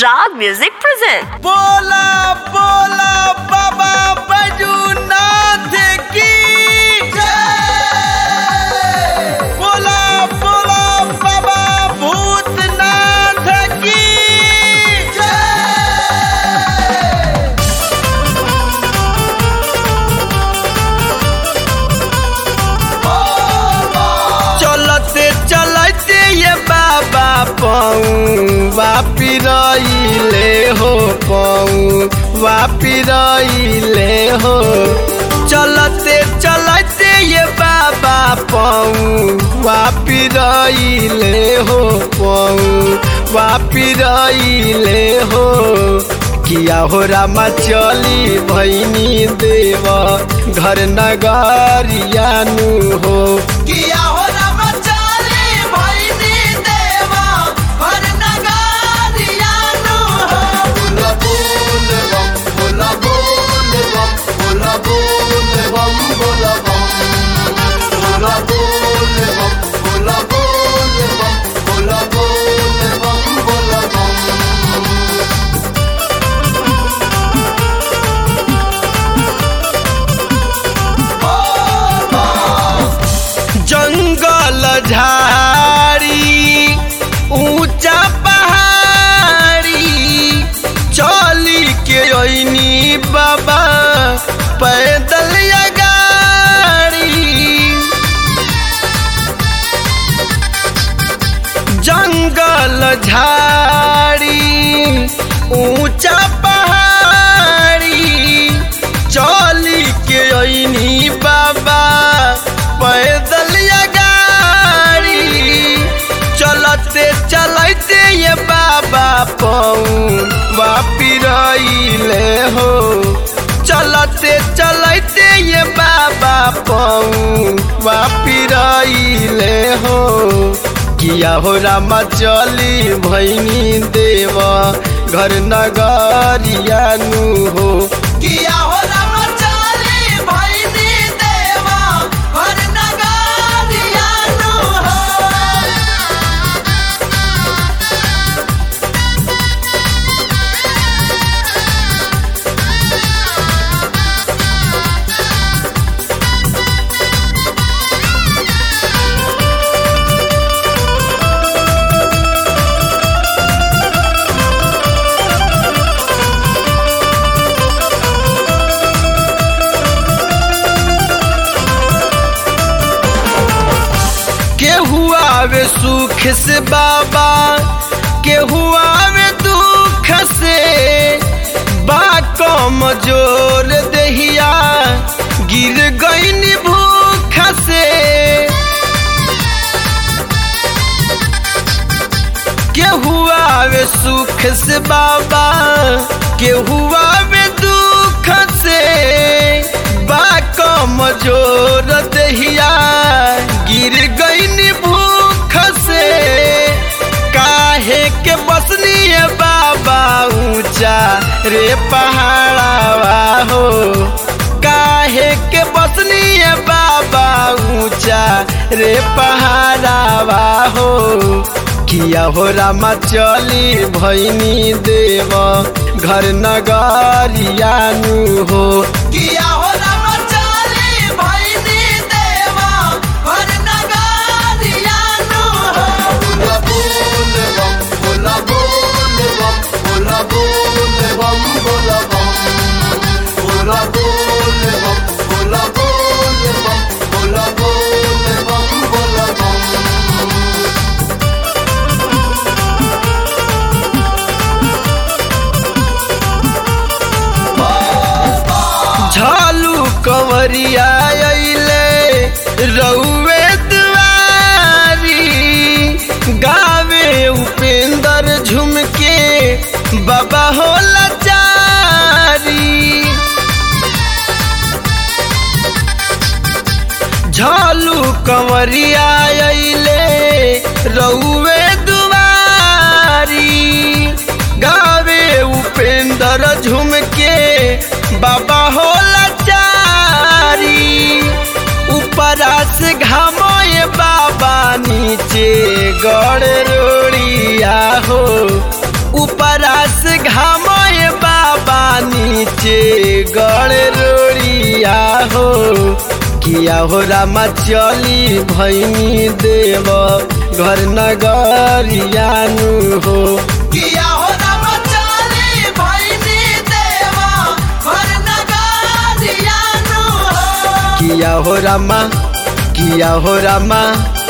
Rag Music present. बोला बोला बाबा बैजूनाथ की जय बोला बोला बाबा भूतनाथ की जय चलते चलते ये बाबा पाऊँ वापी रहीले हो पाऊँ वापी रहीले हो चलते चलते ये बाबा पाऊँ वापी रहीले हो पाऊँ वापी रहीले हो किया हो रामा चली भैनी देव घर नगरियानु हो किया हो रामा चली भैनी देव घर नगरियानु हो बोला बोल बम बोला बोल बम बोला बोल बम बोला बोल बम बोला बोल बम बोला बोल बम बोला बोल बम जंगल झाड़ी ऊंचा पहाड़ी चली के अइनी बाबा पैदल या गाड़ी जंगल झाड़ी ऊंचा पहाड़ी चली के अइनी बाबा पैदल या गाड़ी चलते चलते ये बाबा पाऊँ वापी रहीले हो चलते चलते ये बाबा पाऊँ वापी रहीले हो किया हो रामा चली भैनी देव घर नगरियानु हो किया हो रामा चली भैनी देव घर नगरियानु हो केहू आवे सुख से बाबा केहू आवे दुख से बा कम जोर दहिया गिर गईनी भूख से केहू आवे सुख से बाबा केहू आवे दुख से बा कम जोर दहिया गिर गईनी भूख से काहे के बसनी है बाबा ऊंचा रे पहाड़ावा हो काहे के बसनी है बाबा ऊंचा रे पहाड़ावा हो किया हो रामा चली भैनी देव घर नगरियानु हो किया हो रामा चली भैनी देव घर नगरियानु हो बोला बोल बम बोला बोल बम बोला बोल बम बोला बम बोला बोल बम बोला बोल बम बोला बोल बम बोला बम झालू कंवरिया अइले रउए दुआरी गावे उपेंद्र झुमके बाबा होला चारी झालू कंवरिया अइले रउए दुआरी गावे उपेंद्र झुमके बाबा होला चारी ऊपरा से घामोए बाबा नीचे गड़ रोड़िया हो ऊपरा से घामय बाबा नीचे गड़ रोड़िया हो किया हो रामा चली भैनी देव घर नगरियानु हो किया हो राम चली भैनी देवा घर नगारियानु हो किया हो रामा किया हो रामा